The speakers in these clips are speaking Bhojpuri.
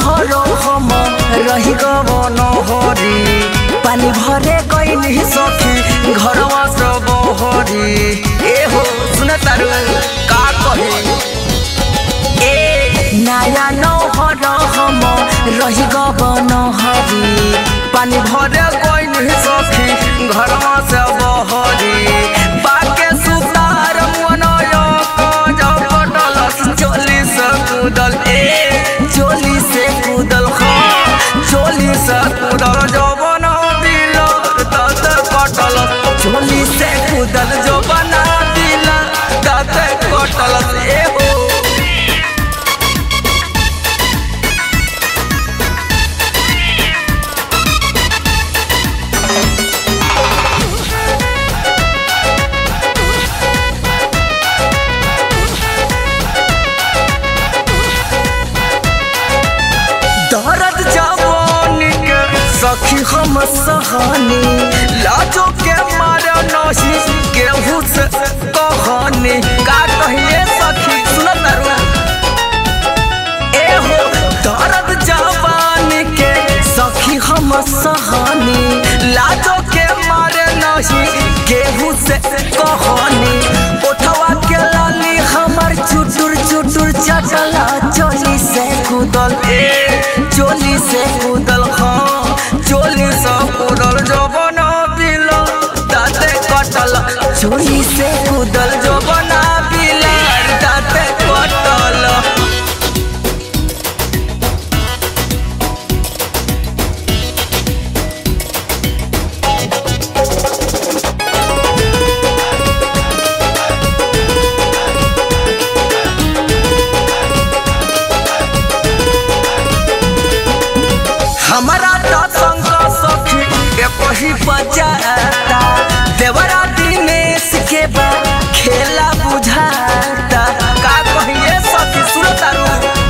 भर हम रही गवन हरी पानी भरे गईली सखी घरवा से बहरी ए हो सुन तारू का कही ए नया नौहर हम रही गवन हरी पानी भरे गईली सखी घरवा से बहरी बाके सुतार मनय जब पटलस चोली से कूदल ए चोली से कूदल हाँ चोली से कूदल जवन दिल दत कटल चोली से कूदल जवन दिल दत कटल ए हो दर्द जवानी के सखी हम सहानी लाजो के मारे नही केहू से कहानी का कहिए सखी सुन तारू ए हो दर्द जवानी के सखी हम सहानी लाजो के मारे नही केहू से कहानी उठवा के लाली हमर चुटुर चुटुर चटला चोली से कूदल ए चोली से कूदल हाँ चोली से कूदल जबन बिल दाते कटल चोली से कूदल जबन बिल दाते कटल हमारा तो संग सखी एक ही बजाता देवरा दिनेश के बा खेला बुझाता का कहिए सखी सुरतारू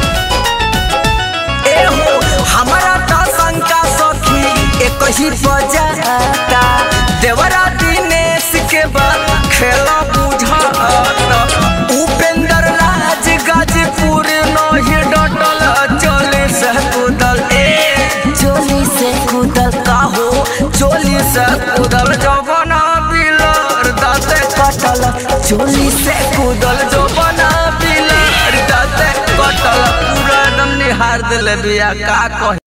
ए हो हमारा तो संग सखी एक ही बजाता देवरा दिनेश के बा खेला बुझाता उपेंद्र राज गाजीपुर नहीं डटल चले से कूदल ए चोली से कूदल काहो चोली से कूदल जबना बिलर दाते कटल चोली से कूदल जबना बिलर दाते कटल पूरा एकदम निहार दिले बिया का कही